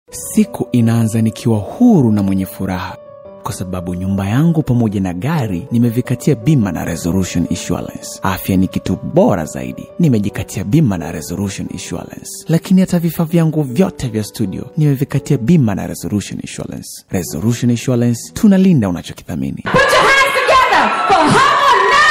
Siku inaanza nikiwa huru na mwenye furaha kwa sababu nyumba yangu pamoja na gari nimevikatia bima na Resolution Insurance. Afya ni kitu bora zaidi, nimejikatia bima na Resolution Insurance. Lakini hata vifaa vyangu vyote vya studio nimevikatia bima na Resolution Insurance. Resolution Insurance, tunalinda unachokithamini. Put your hands together for Harmonize!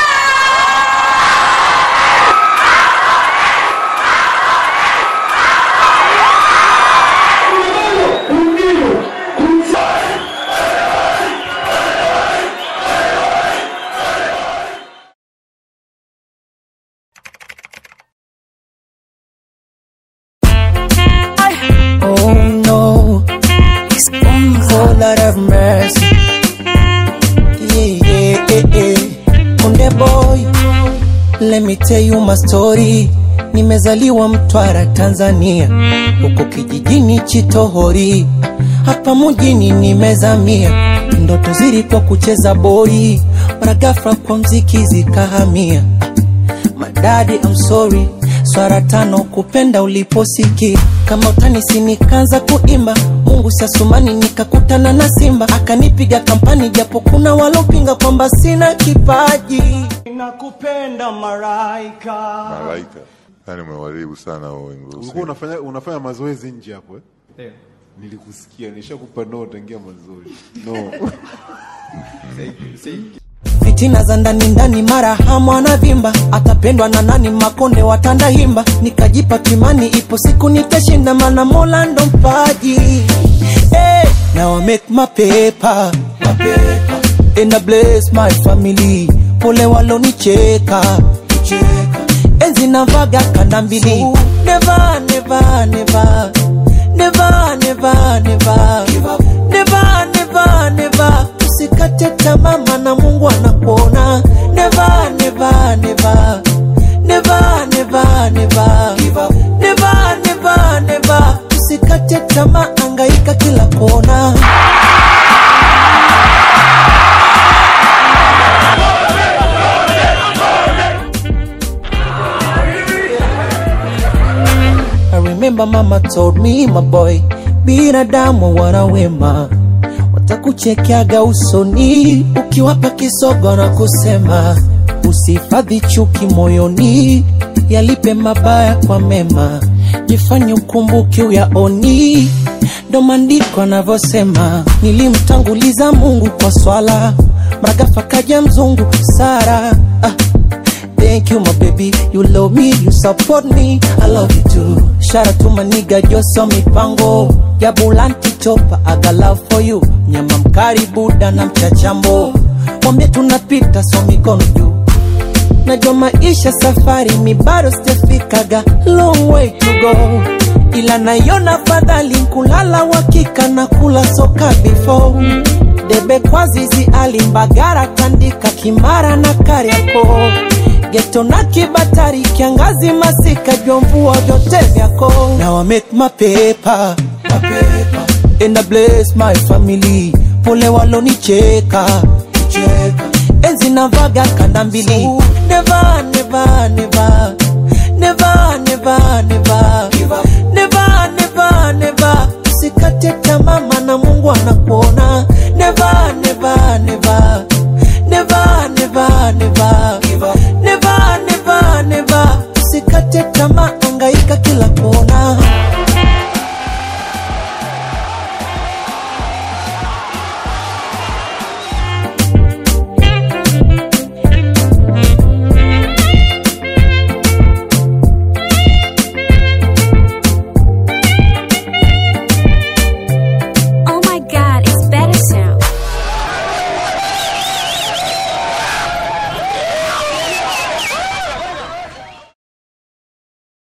Oh no, it's oh Lord have mercy. Yeah, yeah, yeah, yeah. Konde boy, let me tell you my story. Nimezaliwa Mtwara, Tanzania, huko kijijini Chitohori, hapa mjini nimezamia. Ndoto zilikuwa kucheza boli, mara ghafla kwa mziki zikahamia. Madadi, I'm sorry, swara tano kupenda uliposikia kama utanisi, nikaanza kuimba Mungu siasumani, nikakutana na Simba akanipiga kampani, japo kuna walopinga kwamba sina kipaji. Nakupenda maraika Malaika. Yaani umewaribu sana huo wimbo. ulikuwa unafanya unafanya mazoezi nje hapo eh? Nilikusikia, nishakupa no tangia mazoezi. No. fitina za ndani ndani, mara hamu anavimba, atapendwa na nani? Makonde watanda himba, nikajipa kimani, ipo siku nitashinda, mana Mola ndo mpaji. Hey, now I make my paper, my paper. And I bless my family, pole walonicheka cheka. enzi navaga kanda mbili, never never never never never never never never never usikate tamaa maana mungu anakuona never never never never never never never never never usikate tamaa angaika kila kona I remember mama told me my boy, binadamu wana wema, watakuchekeaga usoni ukiwapa kisogo na kusema usihifadhi chuki moyoni, yalipe mabaya kwa mema, jifanye ukumbuki uyaoni. Ndo maandiko anavyosema, nilimtanguliza Mungu kwa swala, mragafa kaja mzungu Sara ah. Thank you, my baby. You love me, you support me. I love you too. Shout out to my nigga Joso Mipango. Ya Bulanti Chopa, I got love for you. Nyama mkari Buda na mchachambo. Mwambie tunapita so mikono juu. Najua maisha safari mi bado sijafikaga long way to go, ila naiona fadhali kulala wakika na kula soka before debe kwa zizi alimbagara tandika kimara na kariako geto na kibatari kiangazi masika jomvua vyote vyako now I make my paper, my paper. and I bless my family pole walonicheka cheka enzi navaga kanda mbili never never never never never never never never never usikate tamaa maana Mungu anakuona